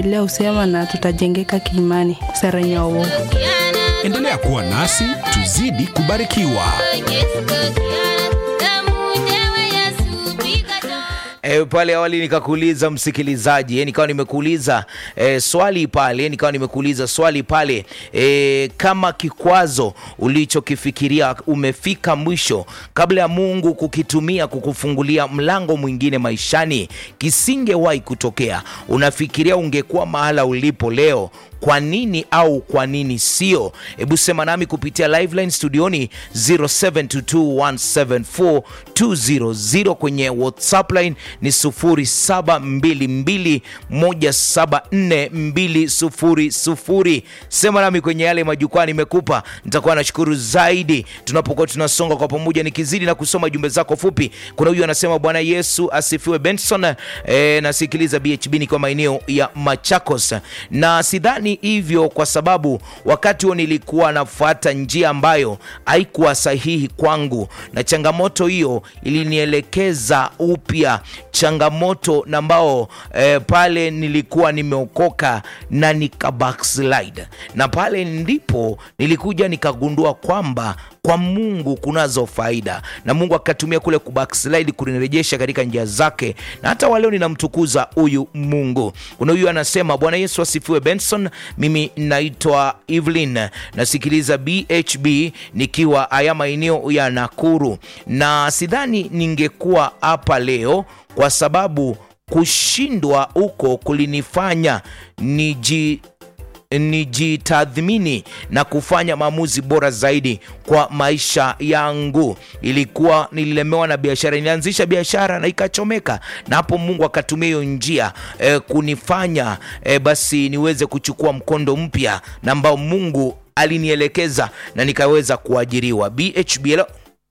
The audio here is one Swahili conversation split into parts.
leo usema na tutajengeka kiimani. Sara Nyawo. Endelea kuwa nasi tuzidi kubarikiwa. E, pale awali nikakuuliza msikilizaji e, nikawa nimekuuliza e, swali pale nikawa nimekuuliza swali pale e, kama kikwazo ulichokifikiria umefika mwisho kabla ya Mungu kukitumia kukufungulia mlango mwingine maishani, kisingewahi kutokea, unafikiria ungekuwa mahala ulipo leo kwa nini au kwa nini sio? Hebu sema nami kupitia liveline studioni 0722174200 kwenye WhatsApp line ni 0722174200. Sema nami kwenye yale majukwaa nimekupa, nitakuwa nashukuru zaidi tunapokuwa tunasonga kwa pamoja, nikizidi na kusoma jumbe zako fupi. Kuna huyu anasema Bwana Yesu asifiwe Benson. E, nasikiliza BHB nikiwa maeneo ya Machakos na sidhani hivyo kwa sababu wakati huo nilikuwa nafuata njia ambayo haikuwa sahihi kwangu, na changamoto hiyo ilinielekeza upya changamoto na ambao eh, pale nilikuwa nimeokoka na nika backslide, na pale ndipo nilikuja nikagundua kwamba kwa Mungu kunazo faida, na Mungu akatumia kule kubackslide kunirejesha katika njia zake, na hata waleo ninamtukuza huyu Mungu. Kuna huyu anasema Bwana Yesu asifiwe Benson, mimi naitwa Evelyn, nasikiliza BHB nikiwa haya maeneo ya Nakuru, na sidhani ningekuwa hapa leo kwa sababu kushindwa huko kulinifanya niji nijitathmini na kufanya maamuzi bora zaidi kwa maisha yangu. Ilikuwa nililemewa na biashara, nilianzisha biashara na ikachomeka, na hapo Mungu akatumia hiyo njia eh, kunifanya eh, basi niweze kuchukua mkondo mpya na ambao Mungu alinielekeza na nikaweza kuajiriwa. BHB, hello.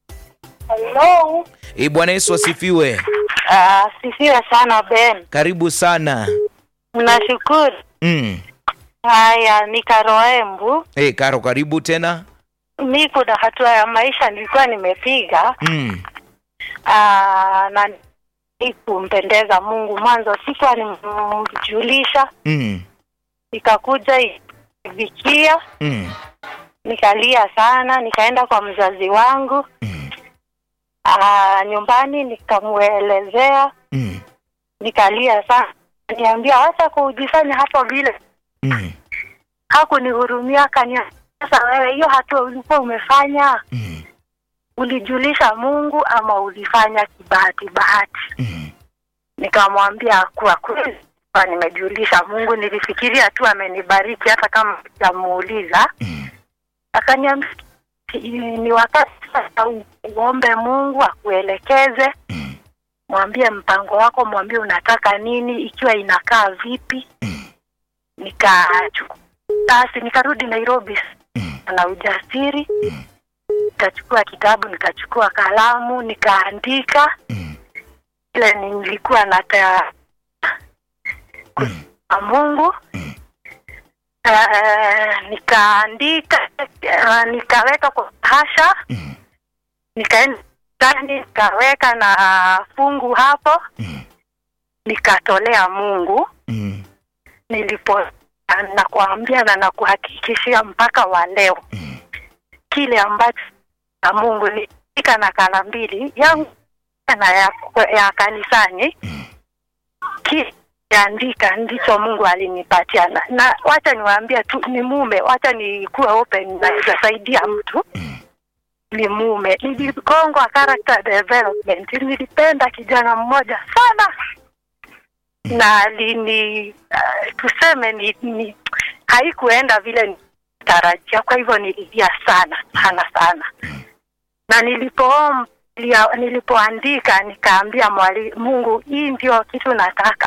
Hello. Eh, Bwana Yesu asifiwe. Ah, sifiwe sana Ben. Karibu sana. Nashukuru. Mm. Haya, ni Karoembu. Eh, Karo, karibu tena. Mi kuna hatua ya maisha nilikuwa nimepiga Mm. ah, na ni kumpendeza Mungu. Mwanzo sikuwa nimjulisha, Mm. ikakuja ivikia, Mm. nikalia sana, nikaenda kwa mzazi wangu Mm. ah, nyumbani nikamwelezea, Mm. nikalia sana, niambia hata kujifanya hapo vile Mm. hakunihurumia akaniambia, sasa wewe, hiyo hatua ulikuwa umefanya Mm. ulijulisha Mungu ama ulifanya kibahati bahati? Mm. Nikamwambia kwa kweli kwa nimejulisha Mungu, nilifikiria tu amenibariki hata kama sijamuuliza. Mm. Akaniambia ni wakati sasa u- uombe Mungu akuelekeze, Mm. mwambie mpango wako, mwambie unataka nini, ikiwa inakaa vipi. Mm. Nikachukua basi, nikarudi Nairobi Mm. na ujasiri Mm. nikachukua kitabu nikachukua kalamu nikaandika Mm. ile nilikuwa nata Mm. kwa Mungu Mm. uh, nikaandika uh, nikaweka kwa hasha Mm. nikaenda ndani nikaweka na fungu hapo Mm. nikatolea Mungu Mm. nilipo nakuambia na nakuhakikishia mpaka wa leo Mm. kile ambacho na Mungu nilika nakala mbili yangu na ya, ya kanisani Mm. kiandika ndicho Mungu alinipatia na, na wacha niwaambie tu ni mume, wacha nikuwe open, naweza saidia mtu Mm. ni mume. Niligongwa character development, nilipenda kijana mmoja sana na alini uh, tuseme ni, ni haikuenda vile nitarajia, kwa hivyo nililia sana sana sana, na nilipoomba nilia- nilipoandika nikaambia mwali Mungu, hii ndio kitu nataka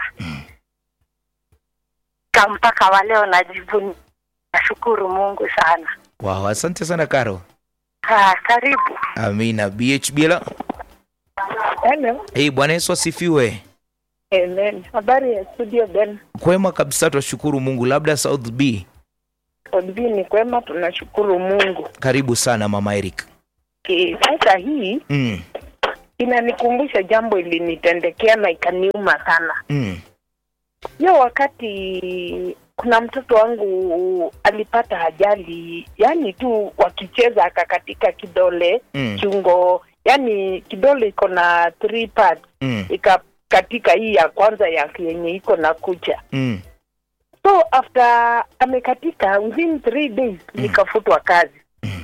ka mpaka wa leo najivunia. Nashukuru Mungu sana. Wow, asante sana Karo. Ah, karibu. Amina. BHB, hello. Hello. Hey, Bwana Yesu asifiwe. Amen. Habari ya studio Ben. Kwema kabisa, twashukuru Mungu. Labda South B, Odbi ni kwema, tunashukuru Mungu. karibu sana mama Eric. Ki- Sasa hii Mm. inanikumbusha jambo ilinitendekea na ikaniuma sana. Mm. hiyo wakati kuna mtoto wangu alipata ajali, yani tu wakicheza akakatika kidole Mm. kiungo, yani kidole iko na three parts, Mm. ikakatika hii ya kwanza ya yenye iko na kucha. Mm. So after amekatika within three days nikafutwa kazi,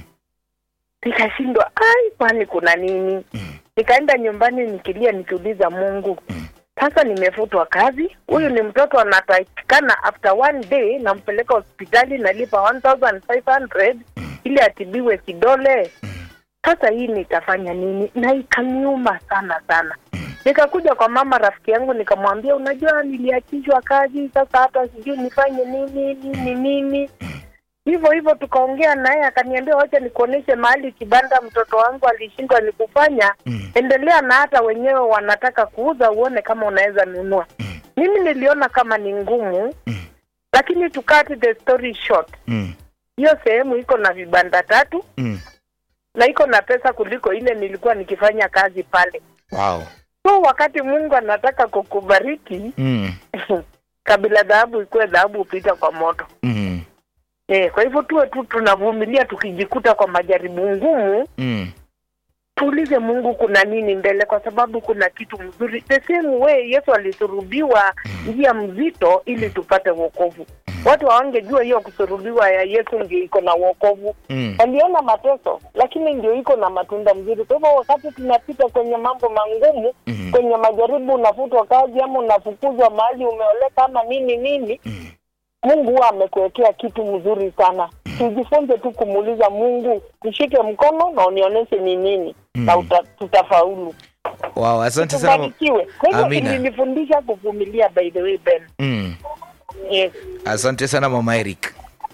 nikashindwa ai, kwani kuna nini? Nikaenda nyumbani nikilia, nikiuliza Mungu, sasa nimefutwa kazi, huyu ni mtoto anatakikana, after one day nampeleka hospitali, nalipa 1500 ili atibiwe kidole. Sasa hii nitafanya nini? Na ikaniuma sana sana. Nikakuja kwa mama rafiki yangu nikamwambia, unajua niliachishwa kazi, sasa hata sijui nifanye nini nini nini. Hivyo hivyo tukaongea naye, akaniambia wacha nikuoneshe mahali kibanda mtoto wangu alishindwa ni kufanya. Endelea na hata wenyewe wanataka kuuza, uone kama unaweza nunua. Mimi niliona kama ni ngumu, lakini to cut the story short, Mm. hiyo sehemu iko na vibanda tatu Mm. na iko na pesa kuliko ile nilikuwa nikifanya kazi pale. Wow. So wakati Mungu anataka kukubariki, Mm. kabla dhahabu ikuwe dhahabu hupita kwa moto. Mm. Eh, kwa hivyo tuwe tu tunavumilia, tukijikuta kwa majaribu ngumu, Mm. tuulize Mungu kuna nini mbele, kwa sababu kuna kitu mzuri. The same way Yesu alisurubiwa njia mzito ili tupate wokovu. Watu hawangejua hiyo kusurubiwa ya Yesu ndio iko na wokovu. Mm. Waliona mateso, lakini ndio iko na matunda mzuri. Kwa hivyo wakati tunapita kwenye mambo mangumu, Mhm. kwenye majaribu, unafutwa kazi ama unafukuzwa mahali umeoleka ama nini nini, Mungu huwa amekuwekea kitu mzuri sana. Tujifunze tu kumuuliza Mungu, nishike mkono na unionyeshe ni nini na uta, tutafaulu. Wow, asante sana. Tubarikiwe. Kwa hivyo Amina. ilinifundisha kuvumilia, by the way Ben. Mm. Yes. Asante sana mama Eric.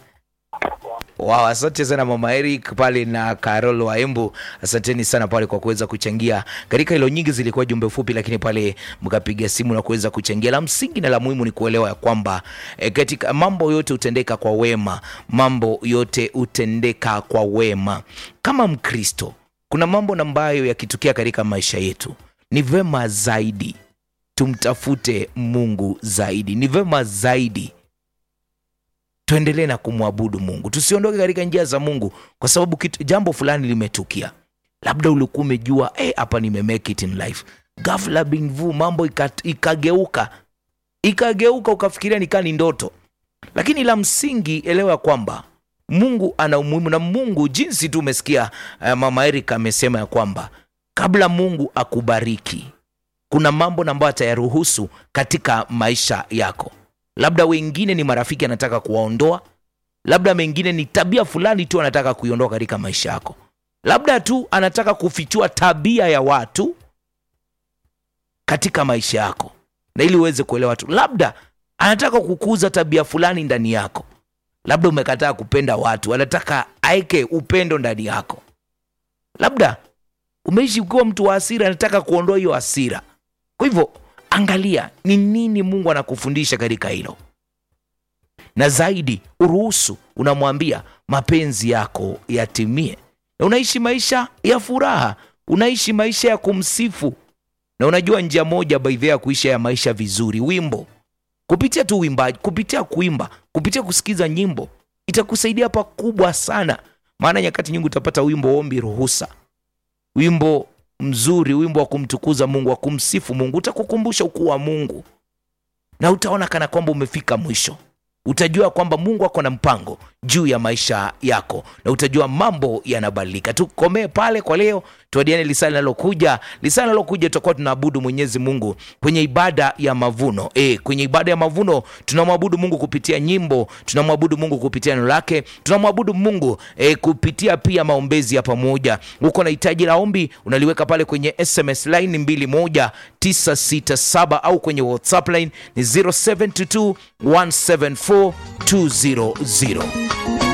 Wow, asante sana mama Eric pale na Carol Waembu, asanteni sana pale kwa kuweza kuchangia katika hilo. Nyingi zilikuwa jumbe fupi, lakini pale mkapiga simu na kuweza kuchangia. La msingi na la muhimu ni kuelewa ya kwamba e, katika mambo yote hutendeka kwa wema, mambo yote hutendeka kwa wema. Kama Mkristo, kuna mambo ambayo yakitokea katika maisha yetu ni vema zaidi tumtafute Mungu zaidi, ni vema zaidi tuendelee na kumwabudu Mungu, tusiondoke katika njia za Mungu kwa sababu kitu, jambo fulani limetukia. Labda ulikuwa umejua eh, hapa nime make it in life, ghafla bin vu mambo ika- ikageuka ikageuka, ukafikiria nikaa ni ndoto. Lakini la msingi elewa ya kwamba Mungu ana umuhimu, na Mungu jinsi tu umesikia uh, mama Erika amesema ya kwamba kabla Mungu akubariki kuna mambo na ambayo atayaruhusu katika maisha yako. Labda wengine ni marafiki anataka kuwaondoa, labda mengine ni tabia fulani tu anataka kuiondoa katika maisha yako, labda tu anataka kufichua tabia ya watu katika maisha yako, na ili uweze kuelewa tu, labda anataka kukuza tabia fulani ndani yako, labda umekataa kupenda watu, anataka aeke upendo ndani yako, labda umeishi ukiwa mtu wa hasira, anataka kuondoa hiyo hasira. Kwa hivyo angalia ni nini Mungu anakufundisha katika hilo, na zaidi uruhusu, unamwambia mapenzi yako yatimie, na unaishi maisha ya furaha, unaishi maisha ya kumsifu. Na unajua njia moja baidhea ya kuisha ya maisha vizuri, wimbo, kupitia tu uimbaji, kupitia kuimba, kupitia kusikiza nyimbo itakusaidia pakubwa sana, maana nyakati nyingi utapata wimbo ombi ruhusa wimbo mzuri, wimbo wa kumtukuza Mungu, wa kumsifu Mungu, utakukumbusha ukuu wa Mungu na utaona kana kwamba umefika mwisho. Utajua kwamba Mungu ako na mpango juu ya maisha yako na utajua mambo yanabadilika. Tukomee pale kwa leo, tuadiane lisaa linalokuja. Lisaa linalokuja tutakuwa tunaabudu Mwenyezi Mungu kwenye ibada ya mavuno. E, kwenye ibada ya mavuno tunamwabudu Mungu kupitia nyimbo, tunamwabudu Mungu kupitia neno lake, tunamwabudu Mungu e, kupitia pia maombezi ya pamoja. Uko na hitaji la ombi, unaliweka pale kwenye SMS line 21967 au kwenye WhatsApp line ni 0722 174 200.